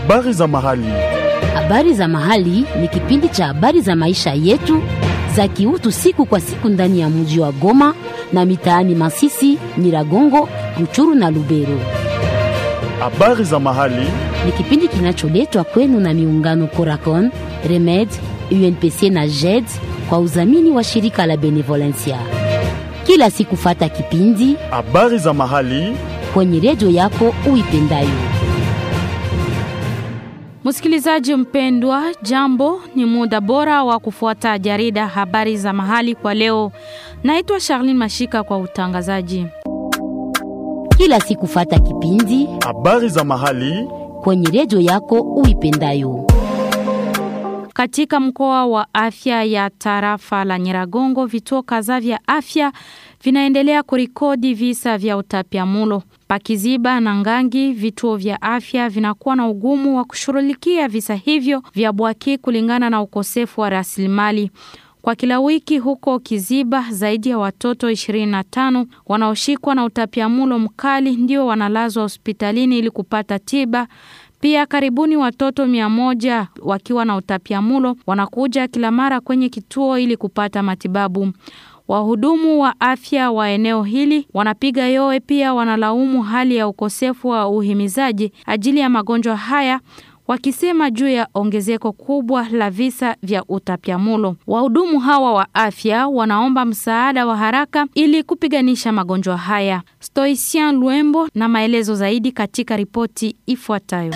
Habari za mahali. Habari za mahali ni kipindi cha habari za maisha yetu za kiutu siku kwa siku ndani ya mji wa Goma na mitaani Masisi, Nyiragongo, Ruchuru na Lubero. Habari za mahali. Ni kipindi kinacholetwa kwenu na miungano Coracon, Remed, UNPC na JED kwa udhamini wa shirika la Benevolencia. Kila siku fata kipindi Habari za mahali. kwenye redio yako uipendayo. Msikilizaji mpendwa, jambo, ni muda bora wa kufuata jarida habari za mahali kwa leo. Naitwa Charlene Mashika kwa utangazaji. Kila siku fata kipindi Habari za mahali. kwenye redio yako uipendayo. Katika mkoa wa afya ya tarafa la Nyiragongo, vituo kadhaa vya afya vinaendelea kurikodi visa vya utapiamlo. Pakiziba na Ngangi, vituo vya afya vinakuwa na ugumu wa kushughulikia visa hivyo vya bwaki kulingana na ukosefu wa rasilimali. Kwa kila wiki huko Kiziba, zaidi ya watoto 25 wanaoshikwa na utapiamlo mkali ndio wanalazwa hospitalini ili kupata tiba. Pia karibuni watoto mia moja wakiwa na utapiamlo wanakuja kila mara kwenye kituo ili kupata matibabu. Wahudumu wa afya wa eneo hili wanapiga yowe, pia wanalaumu hali ya ukosefu wa uhimizaji ajili ya magonjwa haya wakisema juu ya ongezeko kubwa la visa vya utapiamlo. Wahudumu hawa wa afya wanaomba msaada wa haraka ili kupiganisha magonjwa haya. Stoicien Luembo na maelezo zaidi katika ripoti ifuatayo.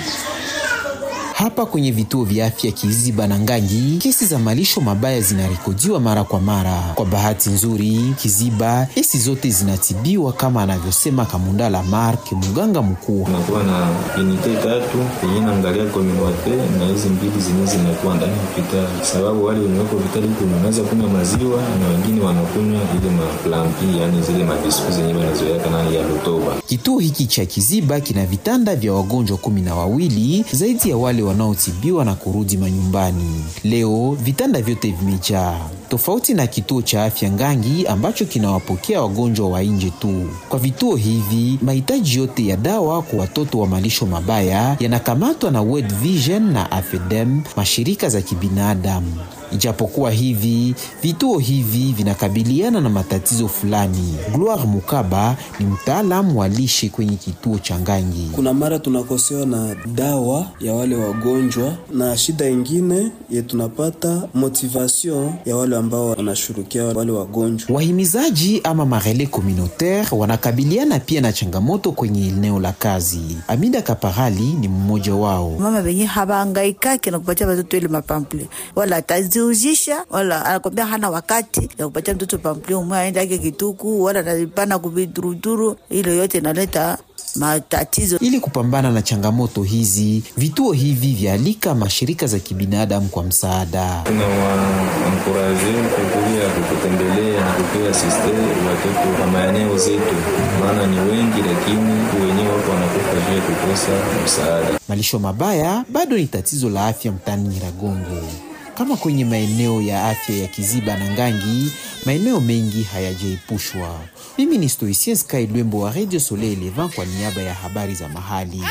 Hapa kwenye vituo vya afya Kiziba na Ngangi, kesi za malisho mabaya zinarekodiwa mara kwa mara. Kwa bahati nzuri, Kiziba kesi zote zinatibiwa kama anavyosema Kamundala Mark, mganga mkuu. tunakuwa na unité tatu yenye naangalia communauté na hizi mbili zenye zinakuwa ndani ya hospitali, sababu wale wenye wako hospitali huku wanaweza kunywa maziwa na wengine wanakunywa ile maplampi, yani zile mabisku zenye wanazoea nani ya lutoba. Kituo hiki cha Kiziba kina vitanda vya wagonjwa kumi na wawili zaidi ya wale wanaotibiwa na kurudi manyumbani. Leo vitanda vyote vimejaa, tofauti na kituo cha afya Ngangi ambacho kinawapokea wagonjwa wa nje tu. Kwa vituo hivi, mahitaji yote ya dawa kwa watoto wa malisho mabaya yanakamatwa na World Vision na AFEDEM, mashirika za kibinadamu. Ijapokuwa hivi vituo hivi vinakabiliana na matatizo fulani. Gloire Mukaba ni mtaalamu wa lishe kwenye kituo cha Ngangi. Kuna mara tunakosewa na dawa ya wale wagonjwa, na shida ingine ye tunapata motivation ya wale ambao wanashughulikia wale wagonjwa. Wahimizaji ama marele communautaire wanakabiliana pia na changamoto kwenye eneo la kazi. Amida Kaparali ni mmoja wao. mama wenye habahangaikaki na kupatia watoto ile mapample wala ataziuzisha wala anakwambia hana wakati ya kupatia mtoto pample umwe aende ake kituku wala anapana kuviduruduru. Ile yote inaleta matatizo. Ili kupambana na changamoto hizi, vituo hivi vyaalika mashirika za kibinadamu kwa msaada. Tunawankuraje kukuja kututembelea na kupewa asiste watoto wa maeneo zetu, maana ni wengi, lakini wenyewe wako wanakufa juu ya kukosa msaada. Malisho mabaya bado ni tatizo la afya mtaani Nyiragongo. Kama kwenye maeneo ya afya ya Kiziba na Ngangi, maeneo mengi hayajaepushwa. Mimi ni Stoicien Sky Lwembo wa Radio Soleil Levant kwa niaba ya habari za mahali.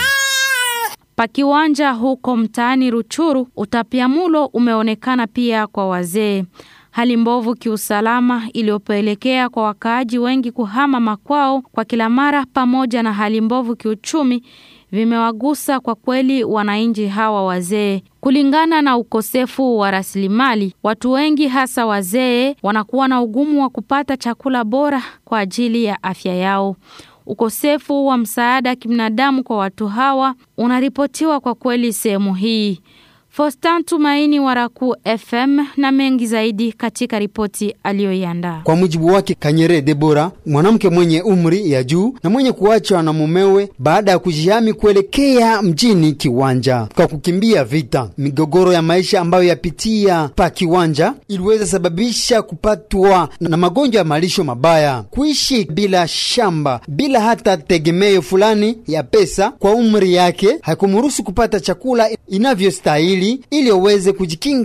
Pakiwanja huko mtaani Ruchuru, utapiamlo umeonekana pia kwa wazee. Hali mbovu kiusalama iliyopelekea kwa wakaaji wengi kuhama makwao kwa kila mara, pamoja na hali mbovu kiuchumi vimewagusa kwa kweli wananchi hawa wazee. Kulingana na ukosefu wa rasilimali, watu wengi hasa wazee wanakuwa na ugumu wa kupata chakula bora kwa ajili ya afya yao. Ukosefu wa msaada kibinadamu kwa watu hawa unaripotiwa kwa kweli sehemu hii. Fostan Tumaini wa Raku FM na mengi zaidi katika ripoti aliyoiandaa. Kwa mujibu wake Kanyere Debora, mwanamke mwenye umri ya juu na mwenye kuachwa na mumewe baada ya kujihami kuelekea mjini Kiwanja kwa kukimbia vita, migogoro ya maisha ambayo yapitia pa Kiwanja iliweza sababisha kupatwa na magonjwa ya malisho mabaya, kuishi bila shamba, bila hata tegemeo fulani ya pesa kwa umri yake, haikumruhusu kupata chakula inavyostahili ili aweze kujikinga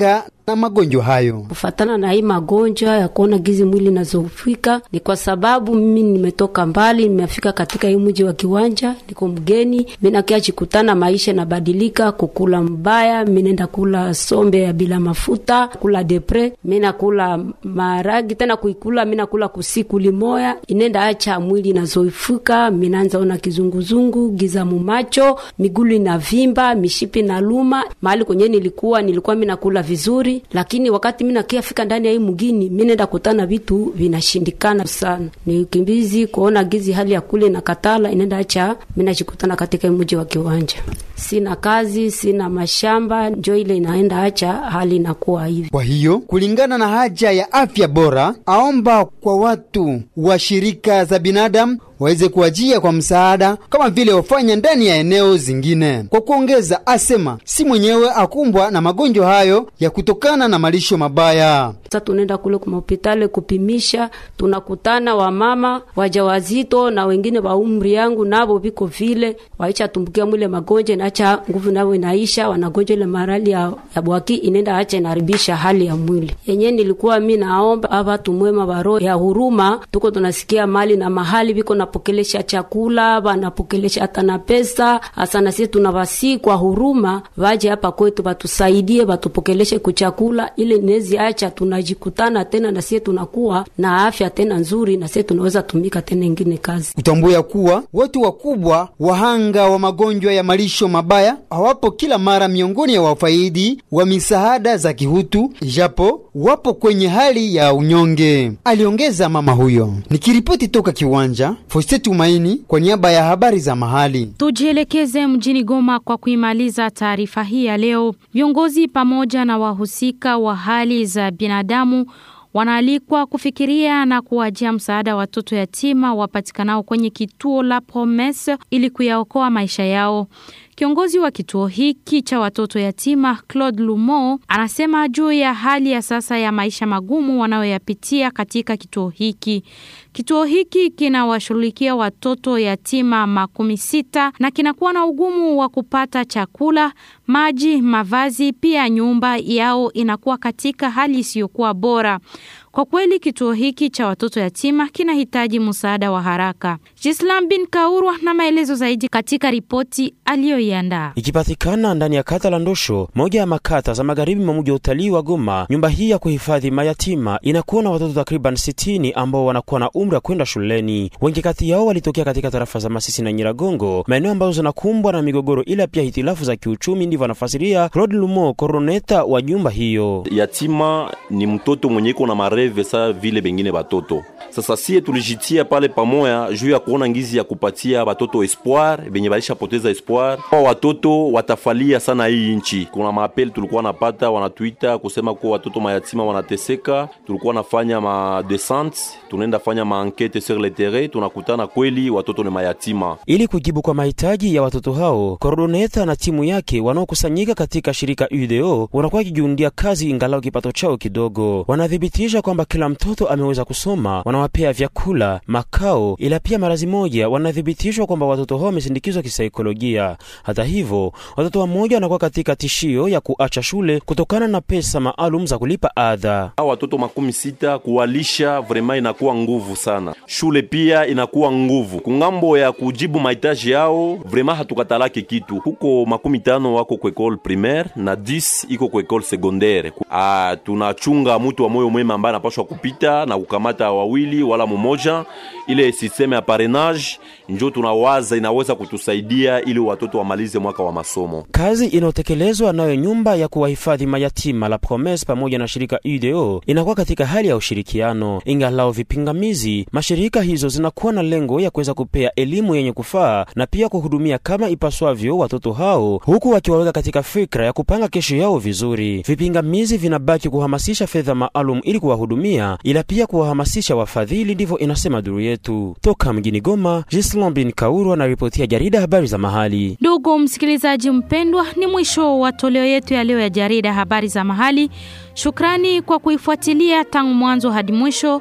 na magonjwa hayo. Kufatana na hii magonjwa ya kuona gizi mwili nazofika, ni kwa sababu mimi nimetoka mbali, nimefika katika hii mji wa Kiwanja, niko mgeni, mimi nakia chikutana, maisha nabadilika, kukula mbaya, mimi nenda kula sombe ya bila mafuta, kula depre, mimi nakula maragi tena kuikula, mimi nakula kusiku limoya, inenda acha mwili nazoifuka, mimi naanza ona kizunguzungu, giza mumacho, migulu inavimba, mishipi na luma. Mahali kwenye nilikuwa nilikuwa mimi nakula vizuri, lakini wakati mimi nakia fika ndani ya hii mgini, mimi nenda kutana vitu vinashindikana sana. Ni ukimbizi kuona gizi hali ya kule na katala inenda acha mimi najikutana katika mji wa Kiwanja. Sina kazi, sina mashamba, njo ile inaenda acha hali inakuwa hivi. Kwa hiyo kulingana na haja ya afya bora, aomba kwa watu wa shirika za binadamu waweze kuajia kwa msaada kama vile wafanya ndani ya eneo zingine. Kwa kuongeza, asema si mwenyewe akumbwa na magonjwa hayo ya kutokana na malisho mabaya. Sasa tunaenda kule kwa hospitali kupimisha, tunakutana wamama wajawazito na wengine wa umri yangu nabo viko vile waicha tumbukia mwile magonjwa inaacha nguvu nabo inaisha, wanagonjwa ile marali ya, ya bwaki inaenda acha inaharibisha hali ya mwili yenyewe. Nilikuwa mi naomba ava tumwema wa roho ya huruma, tuko tunasikia mali na mahali viko napokelesha chakula, wanapokelesha hata na pesa hasa, na sisi tunawasi kwa huruma waje hapa kwetu watusaidie, watupokeleshe kuchakula ile nezi acha tunajikutana tena na sisi tunakuwa na afya tena nzuri, na sisi tunaweza tumika tena ingine kazi. Utambua kuwa watu wakubwa wahanga wa magonjwa ya malisho mabaya hawapo kila mara miongoni ya wafaidi wa misaada za kihutu, japo wapo kwenye hali ya unyonge, aliongeza mama huyo. Nikiripoti toka Kiwanja, Foste Tumaini kwa niaba ya habari za mahali. Tujielekeze mjini Goma kwa kuimaliza taarifa hii ya leo. Viongozi pamoja na wahusika wa hali za binadamu wanaalikwa kufikiria na kuwajia msaada watoto yatima wapatikanao kwenye kituo la Promesse ili kuyaokoa maisha yao. Kiongozi wa kituo hiki cha watoto yatima Claude Lumo anasema juu ya hali ya sasa ya maisha magumu wanayoyapitia katika kituo hiki. Kituo hiki kinawashughulikia watoto yatima makumi sita na kinakuwa na ugumu wa kupata chakula, maji, mavazi, pia nyumba yao inakuwa katika hali isiyokuwa bora. Kwa kweli kituo hiki cha watoto yatima kinahitaji msaada wa haraka. Jislam bin Kaurwa na maelezo zaidi katika ripoti aliyoiandaa. Ikipatikana ndani ya kata la Ndosho, moja ya makata za magharibi mwa mji wa utalii wa Goma, nyumba hii ya kuhifadhi mayatima inakuwa na watoto takriban sitini ambao wanakuwa na umri wa kwenda shuleni. Wengi kati yao walitokea katika tarafa za Masisi na Nyiragongo, maeneo ambazo zinakumbwa na migogoro ila pia hitilafu za kiuchumi. Ndivyo anafasiria Claude Lumo, koroneta wa nyumba hiyo. Yatima ni mtoto mwenye iko na mareve sa vile bengine batoto. Sasa sie tulijitia pale pamoya juu ya kuona ngizi ya kupatia batoto espoir benye balishapoteza espoir. Kwa watoto watafalia sana hii nchi. Kuna maapeli tulikuwa napata wanatuita kusema kuwa watoto mayatima wanateseka. Tulikuwa nafanya ma descente, tunaenda fanya ma enquete sur le terrain, tunakutana kweli watoto ni mayatima. Ili kujibu kwa mahitaji ya watoto hao, koordoneta na timu yake wanaokusanyika katika shirika UDO wanakuwa wakijiundia kazi ingalau kipato chao kidogo. Wanathibitisha kwamba kila mtoto ameweza kusoma, wanawapea vyakula, makao, ila pia marazi moja wanathibitishwa kwamba watoto hao wamesindikizwa kisaikolojia. Hata hivyo, watoto wamoja wanakuwa katika tishio ya kuacha shule kutokana na pesa maalum za kulipa adha. Hao watoto makumi sita kuwalisha vrema inakuwa nguvu sana, shule pia inakuwa nguvu. Kungambo ya kujibu mahitaji yao vrema hatukatalake kitu. Huko makumi tano wako kwa ekole primaire na 10 iko kwa ekole secondaire. Ah, tunachunga mtu wa moyo mwema ambaye anapaswa kupita na kukamata wawili wala mmoja. Ile sisteme ya parenage njo tunawaza inaweza kutusaidia ili watoto wamalize mwaka wa masomo. Kazi inayotekelezwa nayo nyumba ya kuwahifadhi mayatima la Promesse pamoja na shirika UDO inakuwa katika hali ya ushirikiano. Ingalao vipingamizi, mashirika hizo zinakuwa na lengo ya kuweza kupea elimu yenye kufaa na pia kuhudumia kama ipaswavyo watoto hao, huku wakiwaweka katika fikra ya kupanga kesho yao vizuri. Vipingamizi vinabaki kuhamasisha fedha maalum ili kuwahudumia, ila pia kuwahamasisha wafadhili. Ndivyo inasema duru yetu toka mjini Goma. Gislon bin Kaurwa na ripoti ya jarida habari za mahali. Ndugu msikilizaji mpendwa, ni mwisho wa toleo yetu ya leo ya jarida habari za mahali. Shukrani kwa kuifuatilia tangu mwanzo hadi mwisho.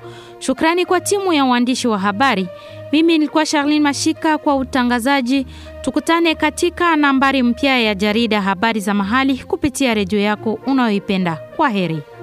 Shukrani kwa timu ya waandishi wa habari. Mimi nilikuwa Charlene Mashika kwa utangazaji. Tukutane katika nambari mpya ya jarida habari za mahali kupitia redio yako unayoipenda. Kwa heri.